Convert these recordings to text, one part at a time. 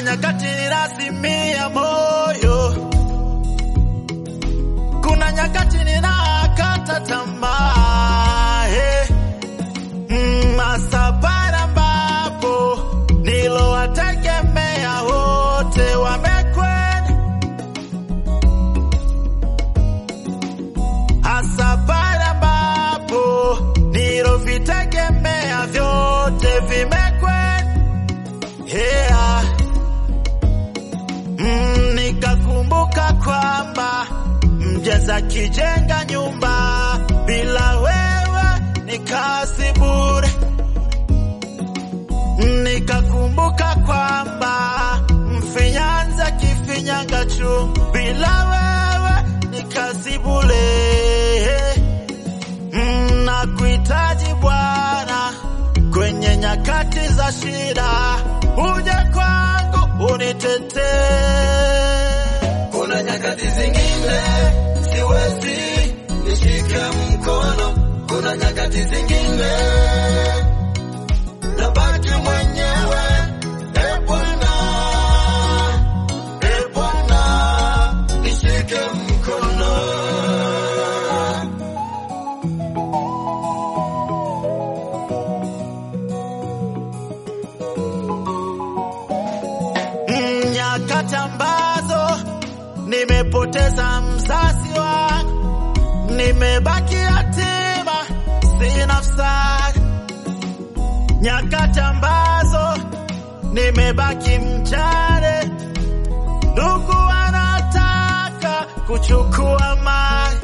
nyakati ninazimia moyo, kuna nyakati ninakata tamaa hey. Mm, hasa pale ambapo nilowategemea wote wamekwenda, hasa pale ambapo nilovitegemea vyote vimekwenda yeah. Mm, nikakumbuka kwamba mjenzi akijenga nyumba bila wewe ni kazi bure. Nikakumbuka kwamba mfinyanzi akifinyanga juu bila wewe ni kazi bure. Mm, Nakuhitaji Bwana kwenye nyakati za shida, uje kwangu unitetee. Kuna nyakati zingine siwezi nishike mkono, kuna nyakati zingine nabaki mwenyewe. E Bwana, e Bwana, nishike mkono. Mm, nyakati ambazo nimepoteza mzazi wangu, nimebaki yatima, sina msaada. Nyakati ambazo nimebaki mjane, ndugu wanataka kuchukua mali,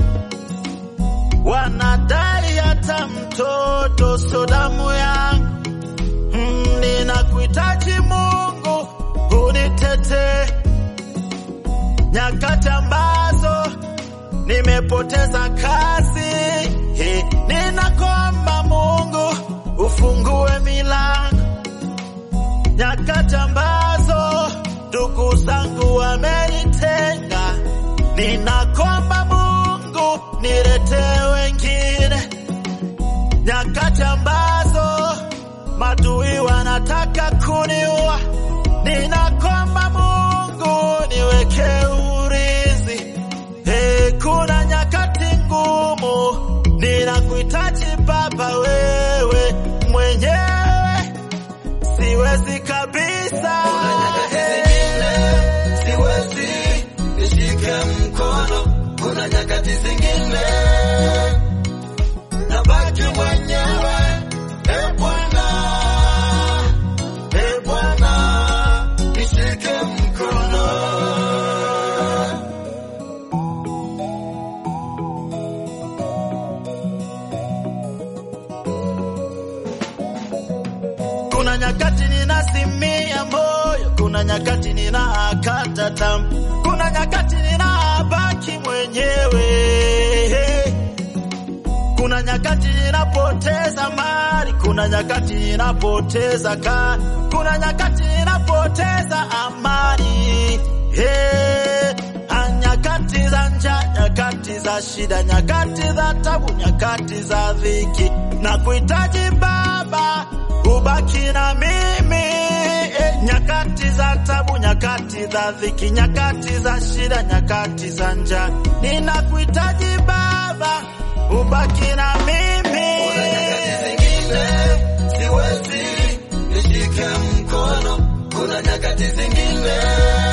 wanadai hata mtoto sio damu yangu. Mm, ninakuhitaji Mungu unitetee nyakati ambazo nimepoteza kazi. He, ninakomba Mungu ufungue milango nyakati ambazo ndugu zangu wamenitenga, ninakomba Mungu niletee wengine nyakati ambazo madui wanataka kuniua, ninakomba Mungu niweke urizi. Hey, kuna nyakati ngumu, ninakuhitaji Baba, wewe mwenyewe siwezi kabisa. Kuna nyakati zingine siwezi nishike mkono, kuna nyakati zingine nabaki mwenyewe. E Bwana, e Bwana, nishike mkono. Kuna nyakati ninazimia moyo, kuna nyakati ninakata tamaa, kuna nyakati ninabaki mwenyewe, kuna nyakati ninapoteza mali, kuna nyakati ninapoteza ka, kuna nyakati ninapoteza amani hey. Ah, Nyakati za njaa, nyakati za shida, nyakati za tabu, nyakati za dhiki, na kuhitaji Baba ubaki na mimi eh, nyakati za tabu, nyakati za dhiki, nyakati za shida, nyakati za njaa, ninakuhitaji Baba ubaki na mimi. Kuna nyakati zingine siwezi nishike mkono, kuna nyakati zingine